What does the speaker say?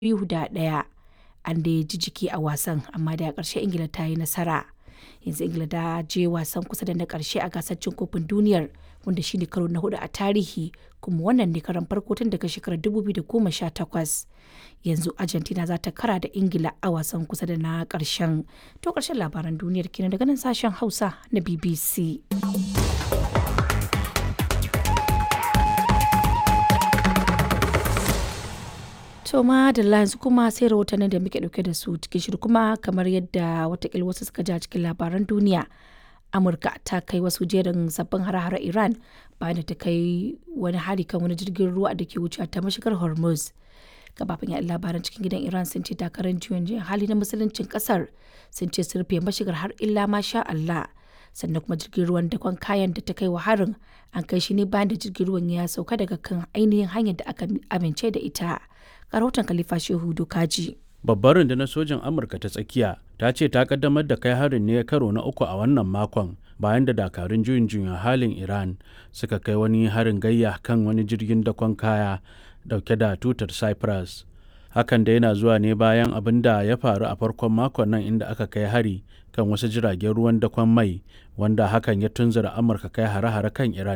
biyu da ɗaya. An dai ji jiki a wasan amma dai a ƙarshe Ingila ta yi nasara. Yanzu Ingila ta je wasan kusa da na ƙarshe a gasar cin kofin duniyar wanda shine karo na hudu a tarihi kuma wannan ne karon farko tun daga shekarar 2018. Yanzu Argentina za ta kara da Ingila a wasan kusa da na ƙarshen. To ƙarshen labaran duniyar kenan daga nan sashen Hausa na BBC. To ma da yanzu kuma sai rahotannin da muke dauke da su cikin shirin kuma kamar yadda watakila wasu suka ji a cikin labaran duniya. Amurka ta kai wasu jerin sabbin hare-hare Iran bayan da ta kai wani hari kan wani jirgin ruwa da ke wucewa ta mashigar Hormuz. Gabafin yaɗa labaran cikin gidan Iran sun ce takarar juyin hali na musuluncin kasar sun ce sun rufe mashigar har illa ma sha Allah. sannan kuma jirgin ruwan dakon kayan da ta kai wa harin an kai shi ne bayan da jirgin ruwan ya sauka daga kan ainihin hanyar da aka amince da ita rahoton khalifa shehu dokaji babbar rundunar sojin amurka ta tsakiya ta ce ta kaddamar da kai harin ne karo na uku a wannan makon bayan da dakarun juyin juyin halin iran suka kai wani harin gayya kan wani jirgin dakon kaya dauke da tutar cyprus hakan da yana zuwa ne bayan abin da ya faru a farkon makon nan inda aka kai hari kan wasu jiragen ruwan dakon mai wanda hakan ya tunzura amurka kai hare-hare kan iran